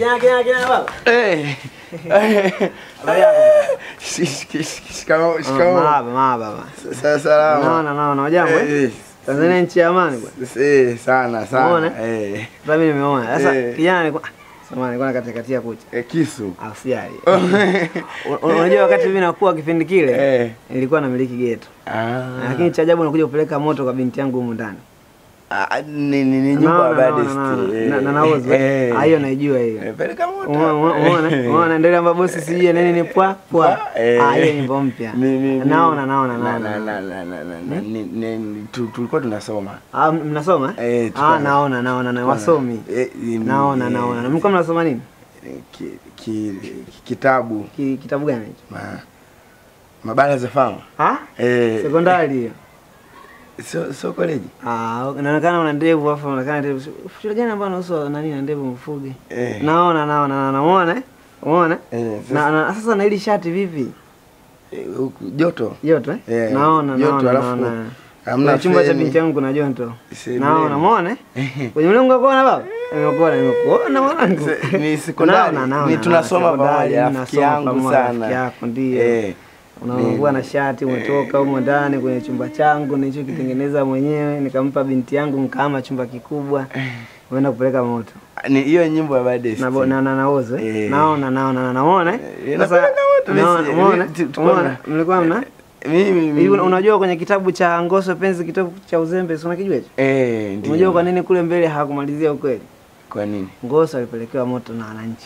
Kijana kijana kijana baba. Eh. Habari yako? Shi- shi- shi- Shikamoo, Ah, shikamoo. Mahaba mahaba baba. Sa- Salama. Naona naona wajambo eh? Eh, Tanzania nchi ya amani bwana. eh, sana sana. Umeona? Eh. Sasa mimi nimeona. Sasa Eh. kijana nilikuwa Samahani, nilikuwa nakatikatia kucha. Eh, kisu. Ausiali. Unajua wakati mimi nakuwa kipindi kile Eh. nilikuwa namiliki geto. Ah. Lakini cha ajabu nakuja kupeleka moto kwa binti yangu humu ndani. Ah, ni ni ni nyumba Naona, ya naona, Badest. naona. eh. Na- na nauzu. Eh. Ah, hiyo naijua hiyo. Eh, Peleka moto. Umeona umeona umeona ndio ile ambayo bosi sijui nini ni pwa pwa. Eh. Ah, hiyo nyimbo mpya. Ni- ni- ni- Naona naona na- naona. na- na- na- na- na- na- ni- ni- tu- tulikuwa tunasoma Ah, mnasoma? Eh, Eh, tulikuwa ah, na- naona naona na wasomi. Eh, im- Naona eh, naona. Na mlikuwa mnasoma nini? ki- ki- kitabu Ki, kitabu gani hicho? ma- mabara za fama Ah? eh, Sekondari hiyo. sio sio koleji Ah, inaonekana una ndevu afu unaonekana ndevu. Shule gani ambayo unahusu nani na ndevu mfuge? eh, Naona naona naona. Umeona? eh? Umeona? eh, Na, na sasa na hili shati vipi? eh, huku joto Joto eh? Eh, naona joto, naona alafu naona. hamna Kwenye chumba cha feni. binti yangu kuna joto. Sebuleni. Naona, umeona? eh? Kwenye mlango wa kuona baba? Nimekuona, nimekuona mwanangu. Se- ni sekondari. Naona, naona, Ni tunasoma naona, sekondari, pamoja, rafiki mnasoma yangu pamoja, sana. Rafiki yako ndio. eh, Unaungua na shati umetoka humo ndani kwenye chumba changu nilichokitengeneza mwenyewe, nikampa binti yangu nikaama chumba kikubwa. Uenda kupeleka moto. ni hiyo nyimbo ya Badest. Na na na nauzo. eh? Eh. Naona naona naona umeona? eh? Eh, Sasa napeleka moto, naona mimi si- umeona? mimi tu- tuko Umeona? na- Mlikuwa mna mimi Hivi una- unajua kwenye kitabu cha Ngoso Penzi, kitabu cha uzembe, si unakijua hicho? eh, ndio. Unajua kwa nini kule mbele hawakumalizia ukweli? kwa nini Ngoso alipelekewa moto na wananchi.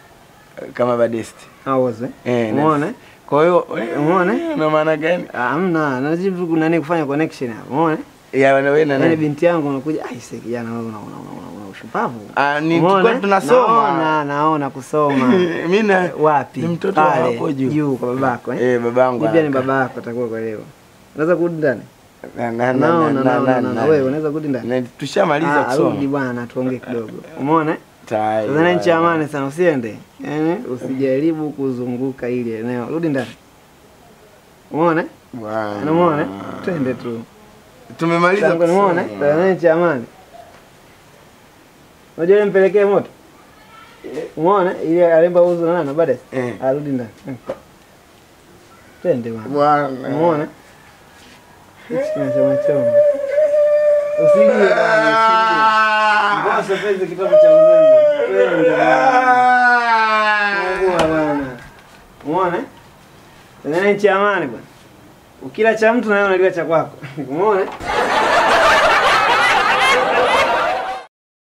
kama Badest Hauzo eh? eh, na- Umeona? kwa hiyo eh, Umeona? na maana gani Ah, Hamna, najibu kuna nini kufanya connection hapo. Umeona? ya wewe na Yaani nani binti yangu unakuja, ai sasa kijana wewe una una una, una ushupavu. Ah, ni Umeona? tulikuwa tunasoma. Naona, naona kusoma. mimi na Wapi? ni mtoto wa Pale, hapo juu. Juu kwa babako eh? eh babangu Mimi pia ni anakaa. baba yako atakuwa kwa leo. Unaweza kurudi ndani? Na- na- na- Naona, na- naona, na- naona. na- Wewe unaweza kurudi ndani? na- tushamaliza Ah, rudi kusoma bwana tuongee kidogo. Umeona? eh? Tayari. Tanzania nchi ya amani sana, usiende. Yaani usijaribu kuzunguka ili eneo. Rudi ndani. Umeona? eh? Bwana. Unamuona? eh? Twende tu. tumemaliza Tangu umeona? eh? kusoma. Tanzania nchi ya amani. Unajua ile mpelekee moto? Umeona? eh? Ile alemba uzo na nani baadaye? Eh. Arudi ndani. Eh. Twende bwana. Bwana. Umeona? Hichi kinachoma choma. Usilie bwana, usilie. Ngoja penzi kitabu cha uzembe. Twende bwana. Fungua bwana. Umeona? Tanzania nchi ya amani bwana. Ukila cha mtu na wewe unaliwa cha kwako. Umeona?